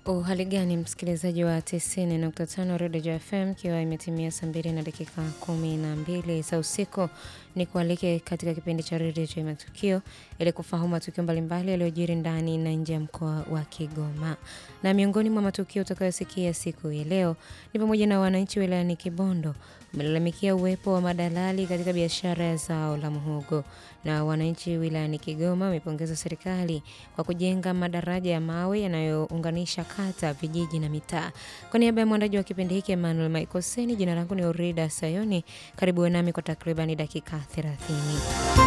Uhali gani msikilizaji wa 90.5 Redio FM ikiwa imetimia saa mbili na dakika kumi na mbili za usiku, ni kualike katika kipindi cha redio cha matukio ili kufahamu matukio mbalimbali yaliyojiri ndani na nje ya mkoa wa Kigoma. Na miongoni mwa matukio utakayosikia siku ya leo ni pamoja na wananchi wilayani Kibondo wamelalamikia uwepo wa madalali katika biashara ya zao la muhogo, na wananchi wilayani Kigoma wamepongeza serikali kwa kujenga madaraja ya mawe yanayounganisha kata, vijiji na mitaa. Kwa niaba ya mwandaji wa kipindi hiki Emmanuel Maikoseni, jina langu ni Orida Sayoni. Karibu nami kwa takribani dakika 30.